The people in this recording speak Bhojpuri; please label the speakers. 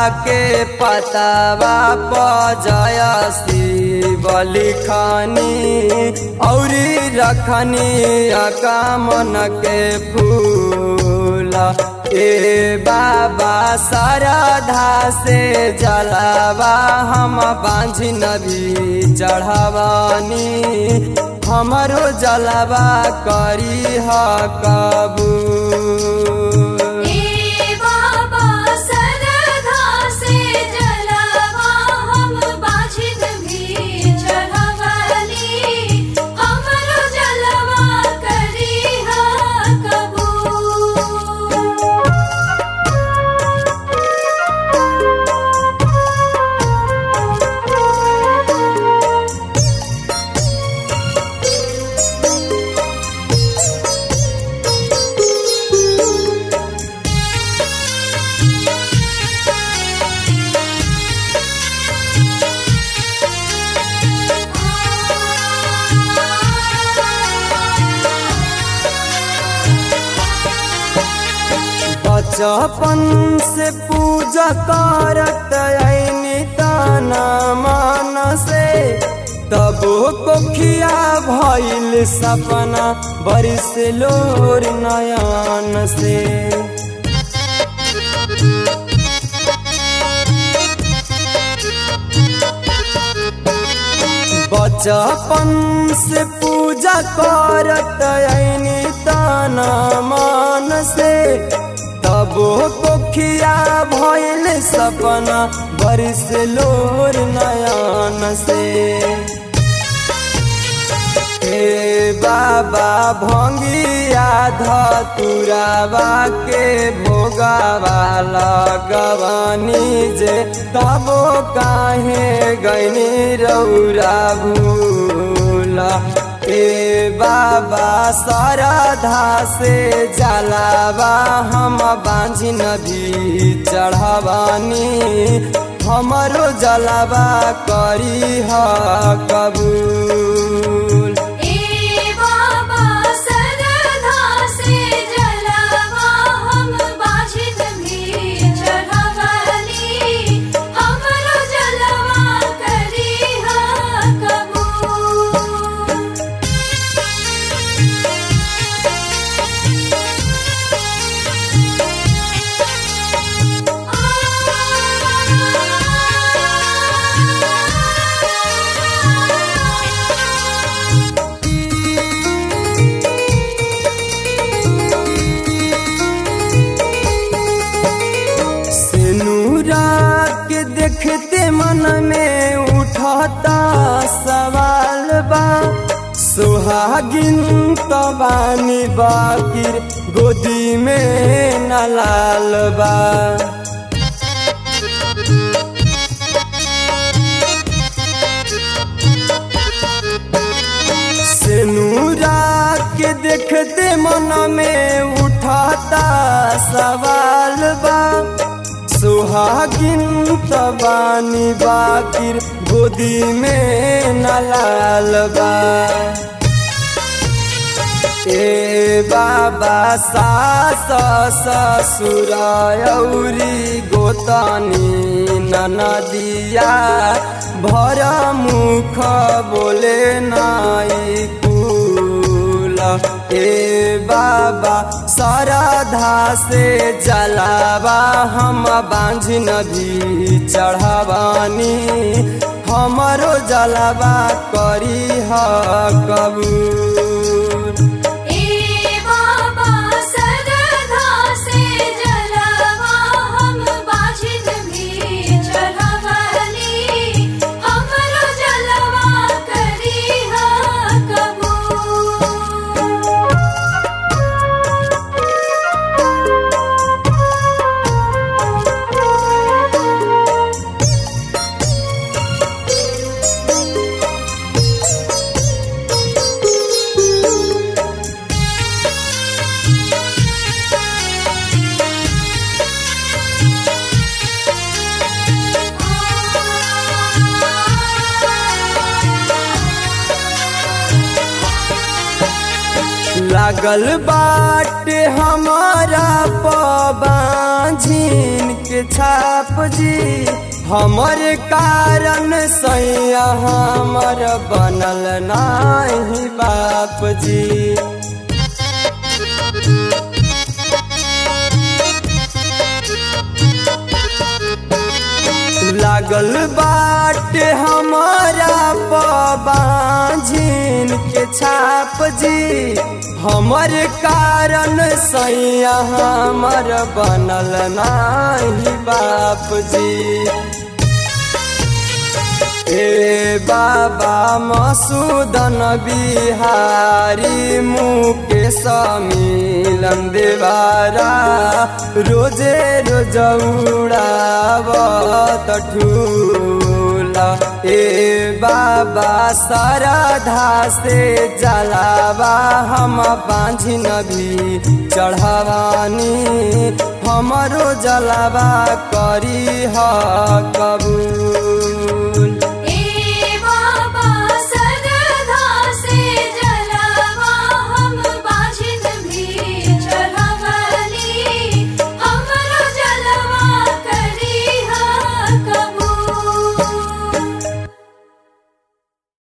Speaker 1: के पतावा पजय शिव लिखनी औरी रखनी अकामन के फूल ए बाबा सरधा से जलावा हम बांझी नबी चढ़ावानी हमरो जलावा करी ह कबूल
Speaker 2: ए बाबा सरधा से जलवा हम बाझित भी चढ़वली हमरो जलवा करी कबूल
Speaker 1: बचपन से पूजा करत ऐनी ताना मान से तब कोखिया भइल सपना बरिस लोर नयन से बचपन से पूजा करत ऐनी ताना मान से तब कोखिया भइल सपना बरिस लोर नयन से हे बाबा भंगिया धतुरावा के भोगावा लगवानी जे तब काहे गैनी रौरा भूल ए बाबा सरधा से जलावा हम बांझी नदी चढ़ावानी हमरो जलावा करी ह कबूल
Speaker 2: ए बाबा सरधा से जलवा हम बाझित भी चढ़वली हमरो जलवा करी कबूल
Speaker 1: सिनुरा के देखते मन में उठता सवाल बा सुहागिन तो बानी बाकिर गोदी में न लाल बा सिनुरा के देखते मन में उठाता सवाल बा सुहागिन तबानी बाकिर गोदी में न लाल बा ए बाबा सास ससुर औरी गोतनी ननदिया भर मुख बोले नाई कुल ए बाबा सरधा से जलावा हम बांझ नदी चढ़ावानी हमरो जलावा करी ह कबूल
Speaker 2: ए बाबा सरधा से जलवा हम बाझित भी चढ़वली हमरो जलवा करी कबूल
Speaker 1: लागल बाटे हमारा पबाझिन के छाप जी हमर कारण सैया हमर बनल नाही बाप जी लागल बाटे हमारा पबाझिन के छाप जी हमर कारण सैया हमर बनल नाही बाप जी ए बाबा मसूदन बिहारी मुकेश मिलन देवारा रोजे रोज उड़ावत ठूला ए बाबा सरधा से जलावा हम बांझिन भी चढ़ावानी हमरो जलावा करी ह कबू